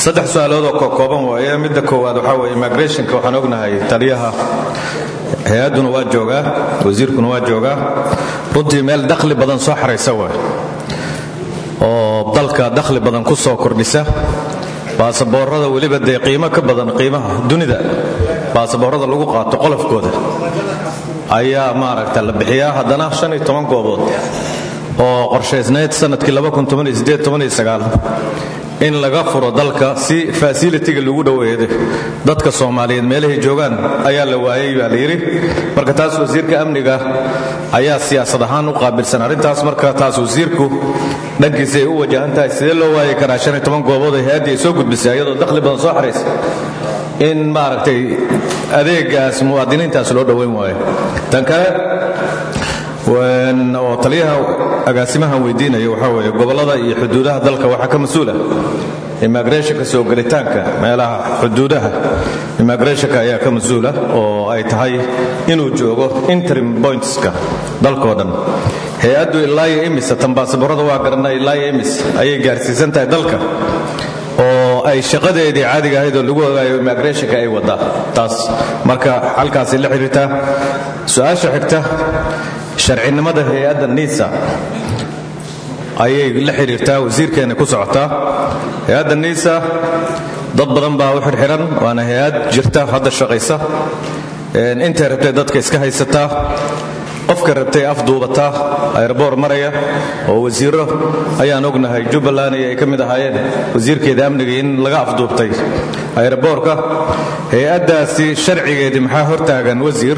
saddex su-aalood oo kookooban waaye midda koowaad waxaa weeye immigrationka waxaan ognahay taliyaha hay-adduna waa joogaa wasiirkuna waa joogaa runtii meel dakhli badan soo xaraysa waay oo dalka dakhli badan ku soo kordhisa baasaboorada weliba dee qiimo ka badan qiimaha dunida baasaboorada lagu qaato qolofkooda ayaa maaragta la bixiyaa haddana shan iyo toban goobood oo qorshaysnayd sanadkii in laga furo dalka si fasilitiga lagu dhoweedo dadka soomaaliyeed meelahay joogaan ayaa la waayay baa layidhi marka taas wasiirka amniga ayaa siyaasad ahaan u qaabilsan arrintaas marka taas wasiirku dhankiisa ay u wajahan tahay sidee loo waayi karaa shan iyo toban goobood oo hay-addii ay soo gudbisay iyadoo dakhli badan soo xaraysa in maaragtay adeegaas muwaadiniintaas loo dhoweyn waayo tan kale oo taliyaha agaasimahan weydiinaya waxaa weeye gobollada iyo xuduudaha dalka waxaa ka mas-uula immigrationka soo gelitaanka meelaha xuduudaha immigrationka ayaa ka mas-uula oo ay tahay inuu joogo interim pointska dalkoo dhan hay-addu ilaayo imis tan baasaboorada waa garanay ilaayo imis ayay gaarsiisan tahay dalka oo ay shaqadeedii caadiga ahayd oo lagu ogaayo immigrationka ay wadaa taas marka halkaasay la xiriirtaa su-aasha xigta sharcinimada hay-adda nisa ayay la xidhiirtaa wasiirkeena ku socotaa hay-adda nisa dad badan baa u xirxiran waana hay-ad jirta hadda shaqaysa intay rabtay dadka iska haysataa qofka rabtay afduubataa ayrboor maraya oo wasiiro ayaan ognahay jubbaland ay ka mid ahaayeen wasiirkeeda amniga in laga afduubtay ayrboorka hay-addaasi sharcigeedii maxaa hortaagan wasiir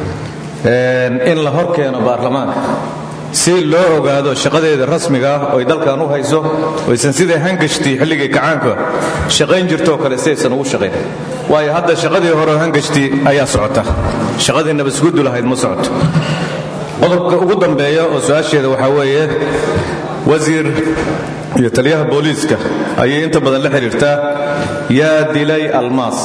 in la hor keeno baarlamaanka si loo ogaado shaqadeeda rasmiga ah oy dalkan u hayso oysan siday hangashtii xilligii kacaanka shaqayn jirtoo kale si aysan ugu shaqayn waayo hadda shaqadii hore hangashtii ayaa socota shaqadii nabasgudu lahayd ma socoto qodobka ugu dambeeya oo su-aasheeda waxaa weeye wasiir iyo taliyaha booliiska ayay inta badan la xidhiirtaa yaa dilay almaas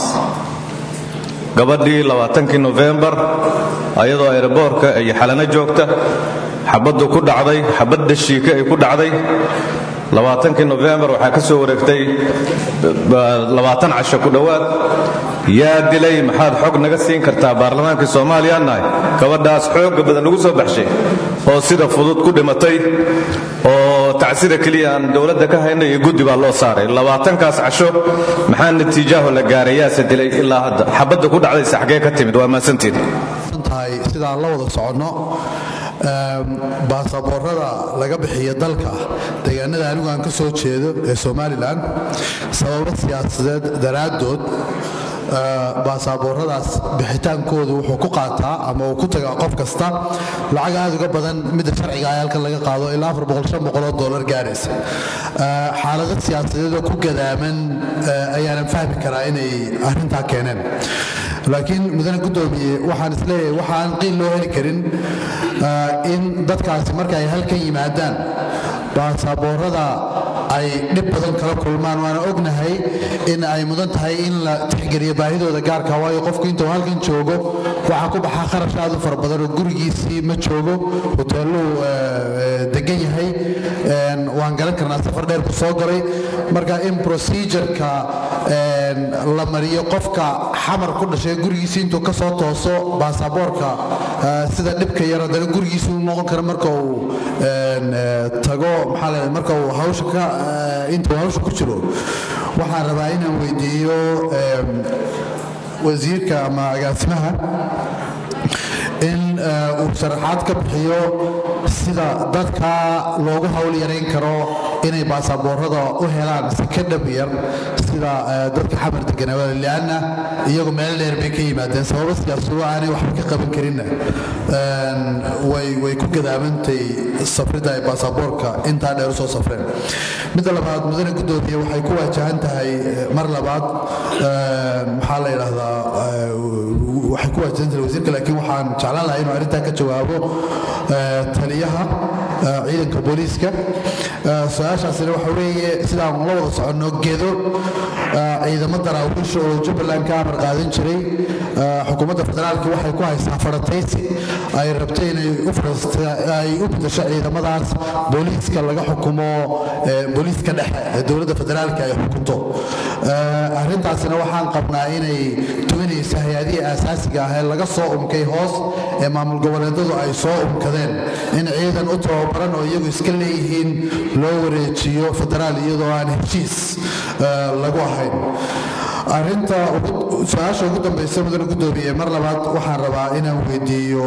gabadhii labaatankii nofembar ayadoo aeroboorka iyo xalano joogta xabaddu ku dhacday xabad dashiika ay ku dhacday labaatankii nofembar waxaa ka soo wareegtay labaatan casho ku dhowaad yaa dilay maxaad xog naga siin kartaa baarlamaankii soomaaliya nahay gabadhaas xooga badan lagu soo baxshay oo sida fudud ku dhimatay oo tacsida keliya aan dowladda ka hayna iyo guddi baa loo saaray labaatankaas casho maxaa natiijaaho la gaaray yaase dilay ilaa hadda xabadda ku dhacdaysa xaggee ka timid waa mahadsantiin sidaan la wada soconno baasaboorada laga bixiya dalka deegaanada anigu aan ka soo jeedo ee somalilan sababo siyaasadeed daraaddood baasabooradaas bixitaankoodu wuxuu ku qaataa ama uu ku tagaa qof kasta lacag aad uga badan midda sharciga ah halkan laga qaado ilaa oo dolar gaaraysa xaalado siyaasadeed oo ku gadaaman ayaanan fahmi karaa inay arrintaa keeneen laakiin mudane gudoomiye waxaan isleeyahay waxaan qiil loo heli karin in dadkaasi marka ay halkan yimaadaan baasaboorada ay dhib badan kala kulmaan waana ognahay in ay mudan tahay in la tixgeliyo baahidooda gaarka waayo qofku intuu halkan joogo waxaa ku baxaa kharash aad u fara badan oo gurigiisii ma joogo hoteelluu degan yahay waan garan karnaa safar dheer ku soo galay marka in procedureka la mariyo qofka xamar ku dhashay gurigiisi intuu ka soo tooso baasaboorka sida dhibka yar haddana gurigiisu noqon kara marka uu tago maxaa la marka uu hawsha ka intuu hawsha ku jiro waxaan rabaa inaan weydiiyo wasiirka ama agaasimaha in uu sharaxaad ka bixiyo sida dadka loogu hawl yarayn karo inay baasaboorada u helaan si ka dhab yar sida dadka xamar deganaa lianna iyagu meel dheer bay ka yimaadeen sababo siyaasado aanay waxba ka qaban karinna way ku gadaamantay safrida ay baasaboorka intaa dheer usoo safreen midda labaad mudane gudoomiye waxay ku waajahan tahay mar labaad maxaa la yidhaahdaa waxay ku waajahan tahay wasiirka laakiin waxaan jeclaan lahaa inuu arrintaa ka jawaabo taliyaha ciidanka booliiska su-aashaasina waxa weeye sidaan la wada soconno gedo ciidamo daraawiisha oo jubbaland ka amar qaadan jiray xukuumadda federaalka waxay ku haysaa farataysi ay rabtay inay ay u bedasho ciidamadaas booliiska laga xukumo booliiska dhexe ee dowladda federaalka ay xukunto arrintaasina waxaan qabnaa inay tuminaysa hay-adihii aasaasiga ah ee laga soo umkay hoos ee maamul goboleedadu ay soo umkadeen in ciidan u tababaran oo iyagu iska leeyihiin loo wareejiyo federaal iyadoo aan heshiis lagu ahayn arinta su-aasha ugu dambaysa mudane gudoomiye mar labaad waxaan rabaa inaan weydiiyo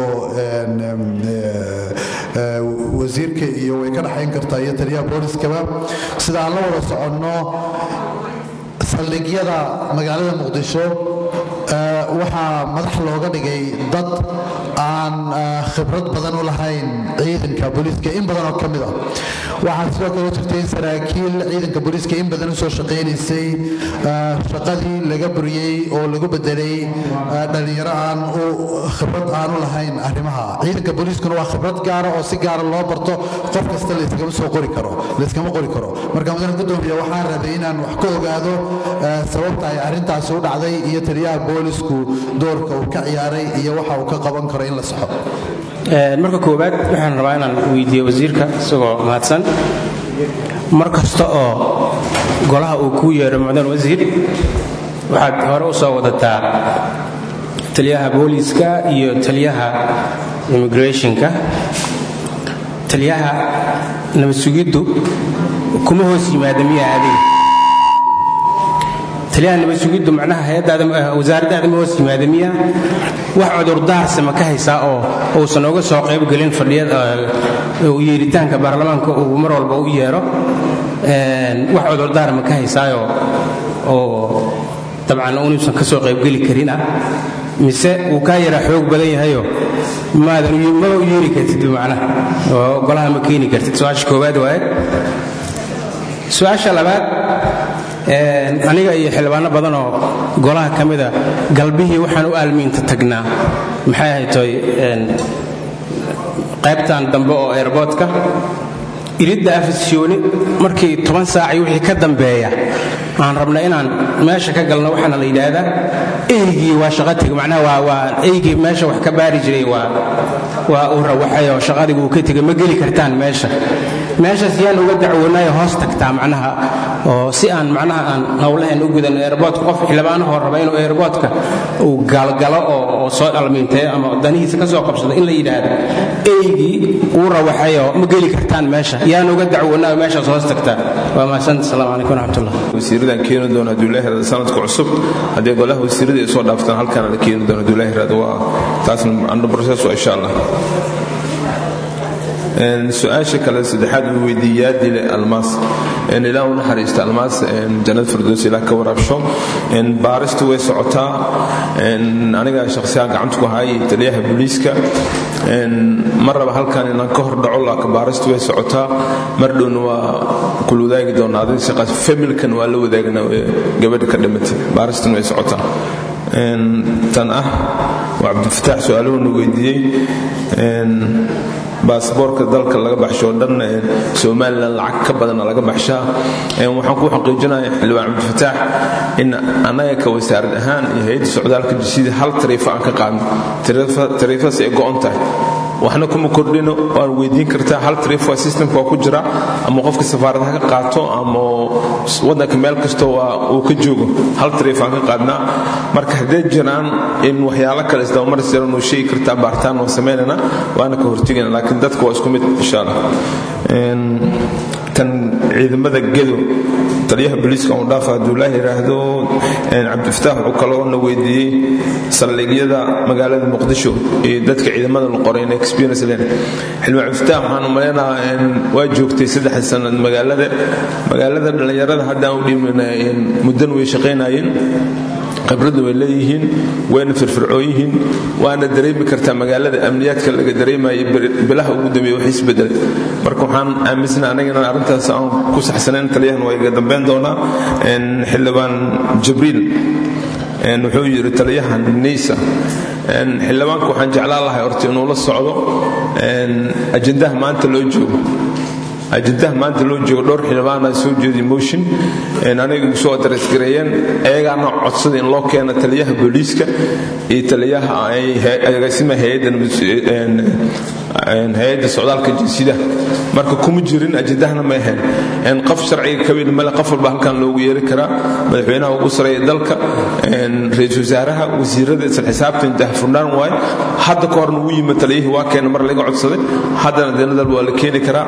wasiirka iyo way ka dhexayn kartaa iyo taliyaha booliskaba sida aan la wada soconno saldhigyada magaalada muqdisho waxaa madax looga dhigay dad aan khibrad badan u lahayn ciidanka booliiska in badan oo ka mid a waxaa sidoo kale jirtay in saraakiil ciidanka booliiska in badan usoo shaqaynaysay shaqadii laga buriyey oo lagu bedelay dhallinyaro aan u khibrad aan u lahayn arrimaha ciidanka booliiskuna waa khibrad gaara oo si gaara loo barto qof kasta layskama soo qori karo layskama qori karo marka mudane gudoomiye waxaan rabay inaan wax ka ogaado sababta ay arrintaasi u dhacday iyo taliyaha boolisku doorka uu ka ciyaaray iyo waxa uu ka qaban karo in la saxo marka koowaad waxaan rabaa inaan weydiiyo wasiirka isagoo mahadsan mar kasta oo golaha uu kuu yeedho mucdan wasiir waxaad hore u soo wadataa taliyaha booliiska iyo taliyaha immigrationka taliyaha nabad sugiddu kuma hoos yimaada miyaa adiga taliyaha nabad sugiddu macnaha hay-addaawasaaraddaada ma hoos yimaada miya wax cudurdaarse ma ka haysaa oo uusan uga soo qaybgelin fadhiyada yeeritaanka baarlamaanka uu mar walba u yeedho wax cudurdaar ma ka haysaayo oo dabcan unuusan ka soo qaybgeli karin ah mise wuu kaa yaraa xoog badan yahayo maadan maba u yeeri kartid macnaha oo golaha ma keeni kartid su-aasha koowaad waaye su-aasha labaad aniga iyo xildhibaano badan oo golaha ka mida galbihii waxaan u aalmiinta tagnaa maxay ahaytoy qaybtan dambe oo airboodka iridda afisyooni markii toban saacii wixii ka dambeeya aan rabna inaan meesha ka galno waxaana la yidhaahdaa eygii waa shaqateg macnaha waa eygii meesha wax ka baari jiray waa waa uu rawaxay oo shaqadii uu ka tegay ma geli kartaan meesha meeshaas yaan uga dacwoonayo hoos tagtaa macnaha oo si aan macnaha aan howlahan u gudan airboodka qof xildhibaanahoo raba inuu airboodka uu gaalgalo oo soo dhalmiinteeyo ama danihiisa ka soo qabsado in la yidhaahdo eygii uu rawaxayoo ma geli kartaan meesha yaan uga dacwoonayo meeshaas hoos tagtaa waa mahadsanti asalaamu calaykum waraxmatullah wasiiradan keeni doona hadduu ilaahi raado sanadka cusub haddii golaha wasiirada ay soo dhaaftaan halkaana la keeni doona hadduu ilaahi raado waa taasna under process waa insha allah su-aasha kale saddexaad uu weydiiyey yaadile almaas ilaa u naxariista almaas jannad firdows ilaa ka waraabsho baaristu way socotaa aniga shakhsiyaha gacanta ku hayay taliyaha booliiska ma raba halkan inaan ka hor dhaco laakiin baaristu way socotaa mar dhowna waa kula wadaagi doonaa adin shaqaas familkan waa la wadaagna gabadha ka dhimatay baaristuna way socotaa tan ah waa cabdifataax su-aaluhuna weydiiyey baasboorka dalka laga baxsho dhan somalilan lacag ka badana laga baxshaa waxaan ku xaqiijinaya xildhibaan cabdifataax in annaga ka wasaarad ahaan iyo hay-adda socdaalka jisida hal tariifo aan ka qaadno tariifadaas ay go-on tahay waxna kuma kordhino waan weydiin kartaa hal tariifo systemka waa ku jira ama qofka safaaradaha ka qaato ama wadanka meel kastoo waa uu ka joogo hal tariif aan ka qaadnaa marka hadday jiraan in waxyaalo kale isdabamaris jiran uu sheegi kartaa baaritaan waan samaynana waana ka hortegayna laakiin dadka waa isku mid insha allah tan ciidamada gedo taliyaha booliiska uu dhaafa hadduu laa yidhaahdo cabdifataax wuxuu kaloo na weydiiyey saldhigyada magaalada muqdisho iyo dadka ciidamada la qoray in experience leen xildhibaan cabdifataax waxaan u maleynahaa waa joogtay saddex sanad magaalada magaalada dhallinyarada haddaan u dhiibnana muddan way shaqaynayeen khibradda way leeyihiin wayna firfircoon yihiin waana dareemi kartaa magaalada amniyaadka laga dareemaya bilaha ugu dambeeya wax isbedelay marka waxaan aaminsana anagana arrintaas aan ku saxsanayn taliyahan waa iga dambeyn doonaa xildhibaan jibriil wuxuu yidhi taliyahan niisa xildhibaanka waxaan jeclaan lahay horta inuu la socdo ajendaha maanta loo joogo ajendaha maanta loo joogo dhowr xildhibaana soo jeediy motion aniga soo dareysgareeyeen ayagaana codsada in loo keeno taliyaha booliiska iyo taliyaha agaasimaha hay-adda hay-adda socdaalka jinsida marka kuma jirin ajadahna ma ahayn qof sharciga kaweyn male qof walba halkan loogu yeeri karaa madaxweynaha ugu sareeya dalka ra-iisul wasaaraha wasiirada isla xisaabtan dahfurnaan waaye hadda ka horna wuu yimi taliyihii waa keena mar laga codsaday haddana deenadal waa la keeni karaa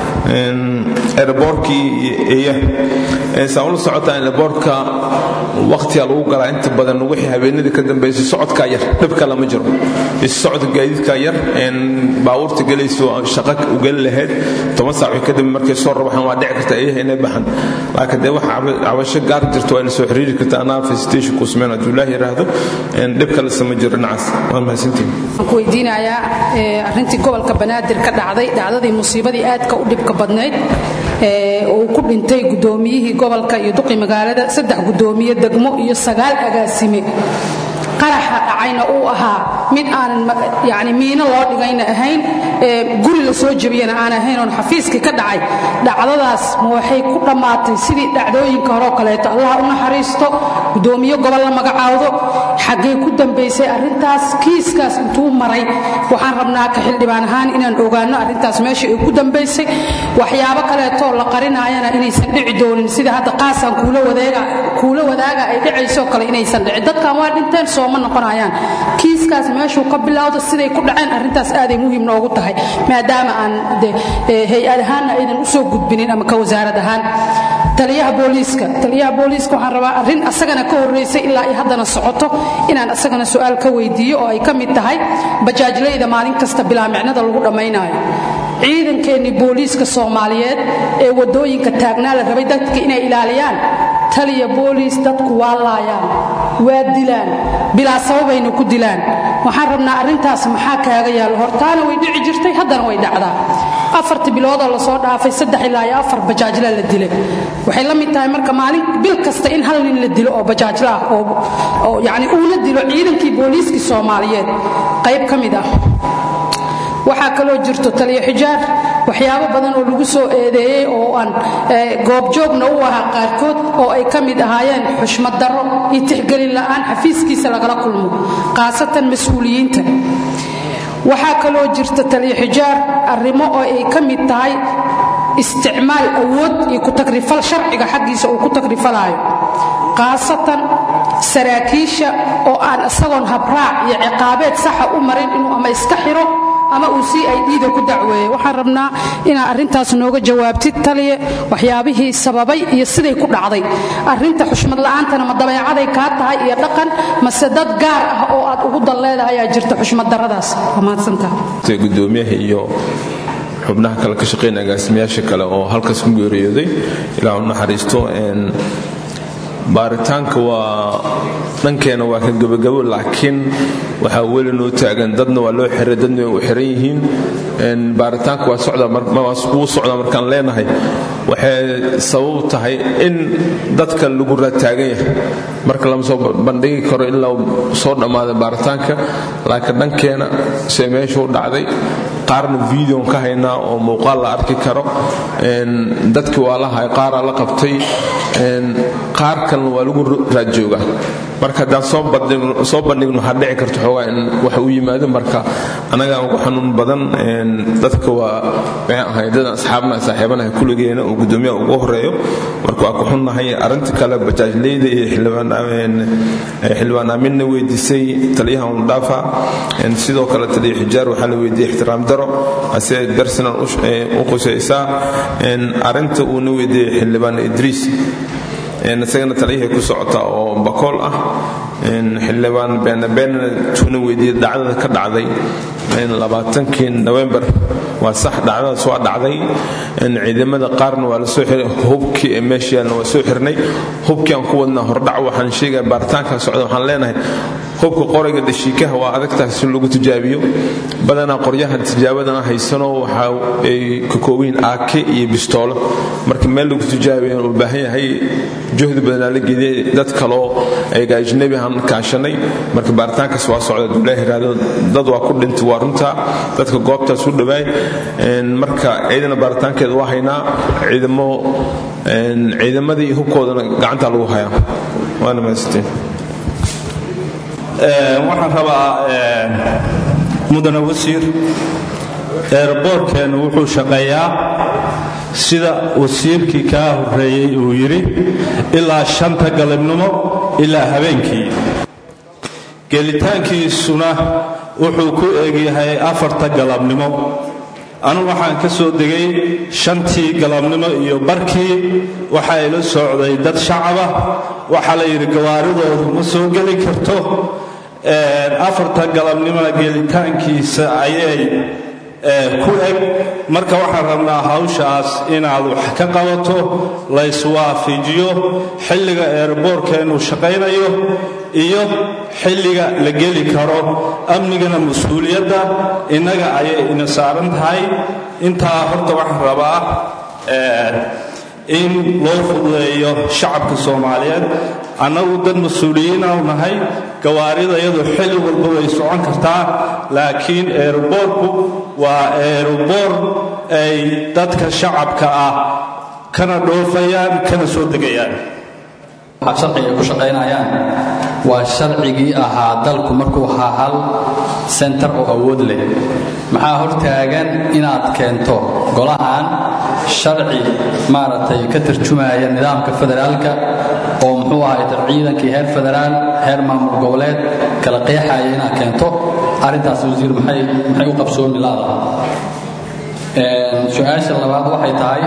airboortkii eya saa ula socotaa airboortka waqtiga lagu galaa inta badan wixii habeenadii ka dambeysay socodkaa yar dhibka lama jiro isu socodka gaadiidkaa yar baabuurta gelayso shaqa u geli lahayd toban saac wixii ka dambe markay soo rabaxaan waa dhici karta eyaha inay baxan laakiin dee waxa cabasho gaar jirto waa ina soo xiriiri karta anaa facilitation ku sameyn hadduu ilaah yidhaahdo dhibka la sama jiro dhinacaas waa mahadsantihin waxaan ku weydiinayaa arrintii gobolka banaadir ka dhacday dhacdadii musiibadii aadka u dhibka badnayd uu ku dhintay gudoomiyihii gobolka iyo duqi magaalada saddex gudoomiye degmo iyo sagaal agaasime qaraxa dhacayna uu ahaa mid aanan yani miino loo dhigayna ahayn guri la soo jebiyana aan ahayn oon xafiiskii ka dhacay dhacdadaas ma waxay ku dhammaatay sidii dhacdooyinka horeo kaleeto allah u naxariisto gudoomiye gobol la magacaawdo xaggee ku dambaysay arrintaas kiiskaas intuu maray waxaan rabnaa ka xildhibaan ahaan inaan ogaano arrintaas meesha ay ku dambaysay waxyaabo kaleetoo la qarinaayana inaysan dhici doonin sida hadda qaasaan kuula wadaaga ay dhicayso kale inaysan dhicin dadkan waa dhinteen sooma noqonayaan kiiskaas meeshuu ka bilowdo siday ku dhaceen arrintaas aaday muhiim noogu tahay maadaama aan hay-ad ahaanna aydan u soo gudbinin ama ka wasaarad ahaan taliyaha booliiska taliyaha booliiska waxaan rabaa arrin asagana ka horraysay ilaa ay haddana socoto inaan asagana su'aal ka weydiiyo oo ay ka mid tahay bajaajlayda maalin kasta bilaamicnada lagu dhammaynaayo ciidankeennii booliiska soomaaliyeed ee waddooyinka taagnaa la rabay dadka inay ilaaliyaan taliya booliis dadku waa laayaan waa dilaan bilaa sababayna ku dilaan waxaan rabnaa arrintaas maxaa kaaga yaallo hortaana way dhici jirtay haddana way dhacdaa afartii biloodoo lasoo dhaafay saddex ilaa iyo afar bajaajla la dilay waxay la mid tahay marka maalin bil kasta in hal nin la dilo oo bajaajla ah oo yacni uuna dilo ciidankii booliiskii soomaaliyeed qayb ka mid ah waxaa kaloo jirto taliyo xijaar waxyaabo badan oo lagu soo eedeeyey oo aan goobjoogna u ahaa qaarkood oo ay ka mid ahaayeen xushmad darro iyo tixgelin la'aan xafiiskiisa lagala kulmo khaasatan mas-uuliyiinta waxaa kaloo jirta taliyo xijaar arrimo oo ay ka mid tahay isticmaal awood iyo ku-tagrifal sharciga xaggiisa uu ku tagrifalaayo khaasatan saraakiisha oo aan isagoon habraac iyo ciqaabeed saxa u marin inuu ama iska xiro ama uu si ay dhiida ku dacweeye waxaan rabnaa inaad arrintaas nooga jawaabtid taliye waxyaabihii sababay iyo siday ku dhacday arrinta xushmad la'aantana ma dabeecaday kaa tahay iyo dhaqan mase dad gaar ah oo aad ugu dal leedahay ayaa jirta xushmad darradaas waa mahadsantaha gudoomiyaha iyo xubnaha kale ka shaqeyn agaasimayaasha kale oo halkaas ku geeriyooday ilaa u naxariisto baaritaanka waa dhankeena waa ka gebagabo laakiin waxaa weli noo taagan dadna waa loo xiray dadna way u xiran yihiin baaritaanka waa wuu socdaa markaan leenahay waxay sabab tahay in dadka lagu raataagan yahay marka lama soo bandhigi karo in la soo dhammaaday baaritaanka laakiin dhankeena se meeshuu dhacday qaarna videon ka haynaa oo muuqaal la arki karo dadkii waa la hay qaaraa la qabtay qaar kalena waa lagu raadjooga marka haddaan soo bandhigno waxaa dhici karta xoogaa in wax u yimaado marka annagaa ugu xanuun badan dadka waa maxay ahay dadan asxaabna saaxiibanaha kulligeena oo gudoomiyaha ugu horeeyo marka waa ku xunnahay arrinta kale bajaajleyda iyo xildhibaan aaminna weydiisay taliyaha undhaafa sidoo kale taliya xijaar waxaa la weydiiyey ixtiraam daro ase darsinan u qusaysaa arrinta uuna weydiiyey xildhibaan idriis isagana taliyahii ku socota oo bakool ah xildhibaan beenabeenna tuuna weydiiyey dhacdada ka dhacday labaatankii nowembar waa sax dhacdadaas waa dhacday ciidamada qaarna waa la soo xiray hubkii ee meesha yaalna waa soo xirnay hubkii aan ku wadnaa hordhac waxaan sheegaya baaritaanka socda waxaan leenahay hubka qorayga dhashiikaha waa adagtahay si lagu tijaabiyo badanaa qoryaha tijaabadana haysano waxa ay ka koobayiin aake iyo bistoolo marka meel lagu tijaabiyo u baahan yahay juhdi badanaa la geliyay dad kaloo ayaga ajnabi aan kaashanay marka baaritaankaas waa socda duulaah yiraahdo dad waa ku dhintay waa runtaa dadka goobtaas u dhawaay marka ciidana baaritaankeeda waa haynaa ciidamo ciidamadii hubkoodana gacanta lagu hayaa waana mahadsantiin waxaan rabaa mudane wasiir eerboorkeennu wuxuu shaqeeyaa sida wasiirkii kaa horreeyey uu yidhi ilaa shanta galabnimo ilaa habeenkii gelitaankiisuna wuxuu ku egyahay afarta galabnimo anu waxaan ka soo degay shantii galabnimo iyo barkii waxaa ila socday dad shacaba waxaa la yidhi gawaaridoodu ma soo geli karto afarta galabnimona gelitaankiisa ayay ku eg marka waxaan rabnaa hawshaas inaad wax ka qabato layswaafijiyo xilliga eerboorkeennu shaqaynayo iyo xilliga la geli karo amnigana mas-uuliyadda innaga ayay ina saaran tahay intaa horta waxaan rabaa in loo fududeeyo shacabka soomaaliyeed annagu dad mas-uuliyiinau nahay gawaarida iyadu xilli walba way socon kartaa laakiin eerboorku waa eerboor ay dadka shacabka ah kana dhoofayaan kana soo degayaan waxaa sharciga ay ku shaqaynayaan waa sharcigii ahaa dalku markuu ahaa hal sentar oo awood leh maxaa hortaagan inaad keento golahan sharci maaragtay ka tarjumaya nidaamka federaalka oo muxuu ahay ciidankii heer federaal heer maamul goboleed kala qeexaya inaad keento arrintaas wasiir maxay maxay u qabsoomi laadaha su-aasha labaad waxay tahay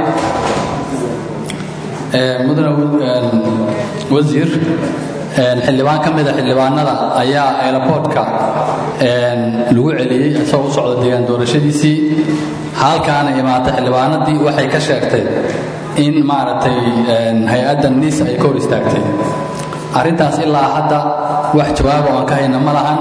mudane wasiir xildhibaan ka mida xildhibaanada ayaa eelaboodka lagu celiyey isagoo u socda deegaan doorashadiisii halkaana imaatay xildhibaanadii waxay ka sheegtay in maaragtay hay-adda niis ay ka hor istaagtay arrintaas ilaa hadda wax jawaaba oo aan ka hayna ma lahan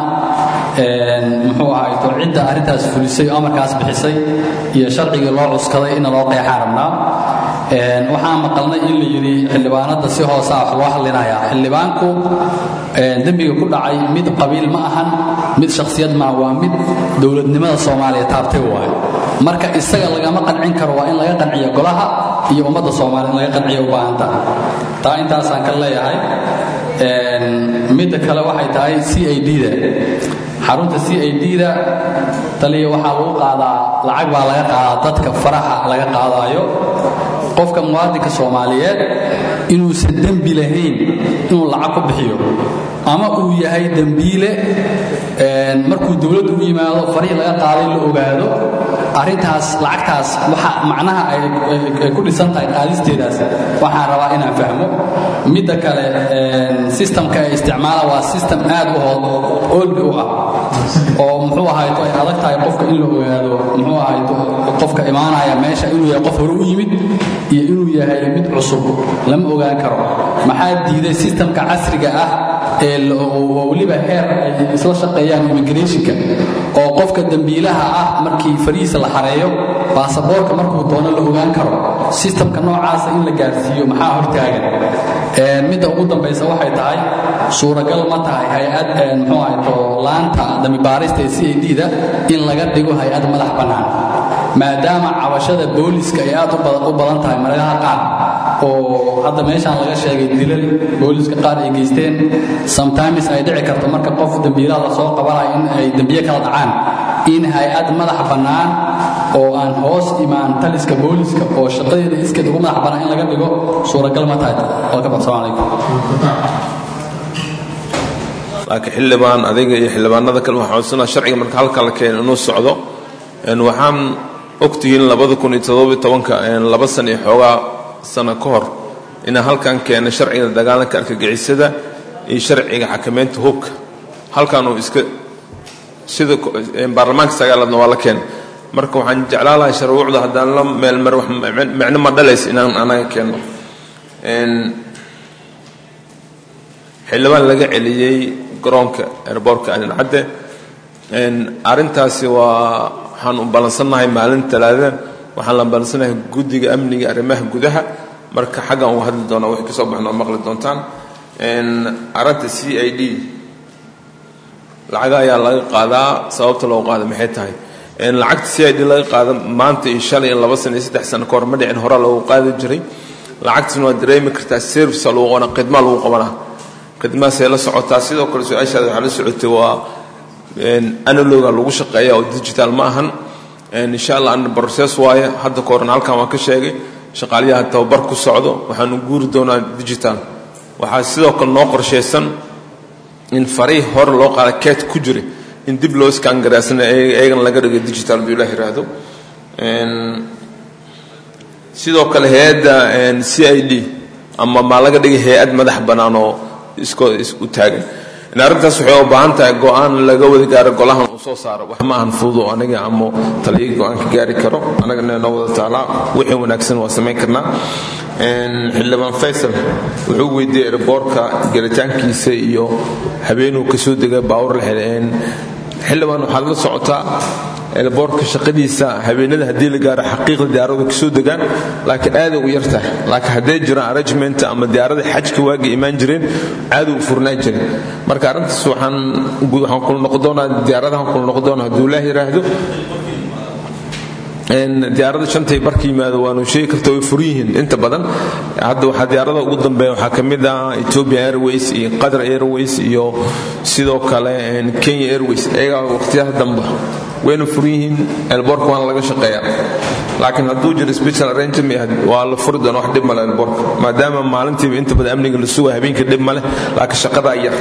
muxuu ahay to cidda arrintaas fulisay oo amarkaas bixisay iyo sharcigii loo cuskaday ina loo qeexaan rabnaa waxaan maqalnay in la yidhi xildhibaanada si hoosaa wax loo hadlinayaa xildhibaanku dembiga ku dhacay mid qabiil ma ahan mid shakhsiyad maa waa mid dowladnimada soomaaliya taabtay waay marka isaga lagama qancin karo waa in laga qanciyo golaha iyo ummadda soomaaliya in laga qanciyo u baahanta taa intaasaan ka leeyahay midda kale waxay tahay c i d-da xarunta c i d-da taliya waxaa lagu qaadaa lacag baa laga qaadaa dadka faraha laga qaadaayo qofka muwaadinka soomaaliyeed inuusan dembi lahayn inuu lacag ku bixiyo ama uu yahay dembiile markuu dowladdu u yimaado farihii laga qaaday la ogaado arrintaas lacagtaas waxa macnaha ay ku dhisan tahay qaadisteedaas waxaan rabaa inaan fahmo midda kale sistamka ay isticmaalaan waa sistem aad u oldi u ah oo muxuu ahayto ay adag tahay qofka in la ogaado muxuu ahayto qofka imaanaya meesha inuu yahay qof hore u yimid iyo inuu yahay mid cusub lama ogaan karo maxaa diiday sistamka casriga ah ee weliba heer ay isla shaqeeyaan immigrationka oo qofka dembiilaha ah markii farihiisa la xareeyo baasaboorka markuu doono la ogaan karo sistamka noocaasa in la gaarsiiyo maxaa hortaagan midda ugu dambaysa waxay tahay suuragal ma tahay hay-ad muxuu ahayto laanta dambibaarista ee c a d-da in laga dhigo hay-ad madax bannaan maadaama cabashada booliska ay aad u badan tahay maragaha qaar oo hadda meeshaan laga sheegay dilal booliska qaar ay geysteen sometimes ay dhici karto marka qof dembiilaha la soo qabanayo in ay dembiye kala dhacaan in hay-ad madax bannaan oo aan hoos imaan taliska booliska oo shaqadeeda iskeed ugu madax bannaan in laga dhigo suuragal ma tahay welcome assalamu calaykum laakiin xildhibaan adiga iyo xildhibaanada kale waxaa codsanaa sharciga marka halka la keeno inuu socdo waxaan ogtihiin labada kun iyo toddobiyo tobanka laba san iyo xoogaa sano ka hor inaan halkan keenay sharciga dagaalanka argagixisada iyo sharciga xakamaynta hubka halkan uu iska sida baarlamaanka sagaalaadna waa la keenay marka waxaan jeclaan lahay sharwuucda haddaan la meelmar wax micno ma dhalays inaan anaga keenno xildhibaan laga celiyey garoonka airboortka alincadde arrintaasi waa waxaan u ballansannahay maalin talaada waxaan la ballansannahay guddiga amniga arrimaha gudaha marka xaggan uga hadli doonaa wixii ka soo baxna oo maqli doontaan arrinta c i d lacaga ayaa laga qaadaa sababta loo qaada maxay tahay lacagta c i d laga qaada maanta iyo shalay iyo laba sano iyo saddex sano ka hor ma dhicin hore loogu qaadi jiray lacagtasna waa dareemi kartaa service lagu qabana khidmaa lagu qabanaa khidmaasay la socotaa sidoo kale su-aashaada waxaa la socotay waa analoga lagu shaqeeya oo digital ma ahan insha allah an broses waaye hadda ka horan halkan waan ka sheegay shaqaaliyaha tababar ku socdo waxaanu guuri doonaa digital waxaa sidoo kale noo qorshaysan in fariih hore loo qaada keet ku jira in dib loo iskaangaraasana eegana laga dhigo digital buu ilah yiraahdo sidoo kale hay-adda c i d ama maa laga dhigay hay-ad madax bannaan oo isko u taagan arrintaas waxay u baahan tahay go-aan laga wada gaaro golahan uu soo saaro wax ma ahan fududo aniga ama taliya go-aan ka gaari karo annagana noo wada taalaa wixii wanaagsan waa samayn karnaa xildhibaan faysal wuxuu weydiiyey erboorka gelitaankiisa iyo habeenuu kasoo dega baawur la heleen xildhibaan waxaad la socotaa elboorka shaqadiisa habeenada haddii la gaaro xaqiiqda diyaaradu kasoo degaan laakiin aaday ugu yar tahay laakiin hadday jiraan arrangement ama diyaarada xajka waaga imaan jireen aaday u furnaan jiren marka arrintaas waxaan waxaan kula noqon doonaa diyaaradahan kula noqon doonaa hadduu ilaah yidhaahdo diyaarada shantay barka yimaado waanu sheegi karta way furan yihiin inta badan hadda waxaa diyaarada ugu dambeeya waxaa ka mid ah ethiopia airways iyo qatar airways iyo sidoo kale kenya airways iyagaa waqtiyaha dambe wayna furan yihiin elboorka waana laga shaqeeyaa laakiin hadduu jiro special arrangement waa la furi doona wax dhib male elboorka maadaama maalintiiba inta badan amniga la suga habeenkii dhib male laakiin shaqadaa yar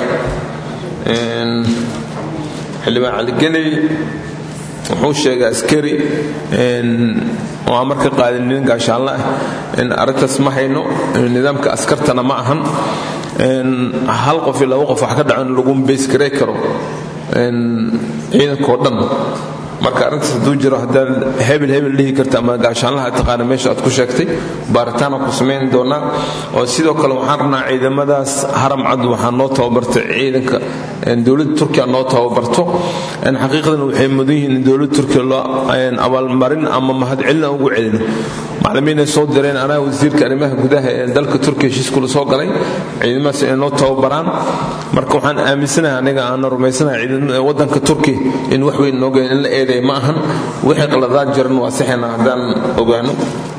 xildhibaan caligeley wuxuu sheegay askari waa marka qaadin nin gaashaanle ah arrintaas ma hayno nidaamka askartana ma ahan hal qof iyo laba qof wax ka dhaco in lagu beysgarey karo ciidankao dhan marka arrintaas hadduu jiro haddaad hebel hebel dhihi karta ama gaashaanlaha taqaana meesha aad ku sheegtay baaritaana ku samayn doonaa oo sidoo kale waxaan rabnaa ciidamadaas haram cad waxaa noo tababartay ciidanka dowladda turkiya noo tababarto xaqiiqdan waxay mudan yihiin in dowladda turkiya loo abaalmarin ama mahadcelin aan ugu celino maclimiinay soo direen anaa wasiirka arrimaha gudaha ee dalka turkiya heshiiskula soo galay ciidamadaas inay noo tababaraan marka waxaan aaminsanahay aniga aana rumaysanahay waddanka turkiya in wax weyn nooga in la eeday ma ahan wixii qaladaad jiran waa sixina haddaan ogaano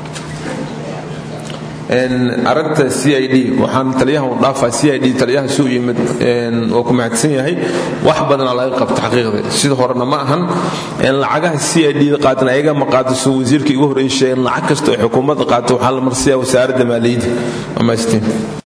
arinta c i d waxaan taliyaha u dhaafaa c i d taliyaha suu yimid oo ku mahadsan yahay wax badanaa laga qabta xaqiiqda sida horena ma ahan lacagaha c i d qaatan ayaga ma qaato suu wasiirka igu horreyn sheegeen lacag kasta oo xukuumadda qaato waxaa la marsiyaa wasaaradda maaliyadda amaastiin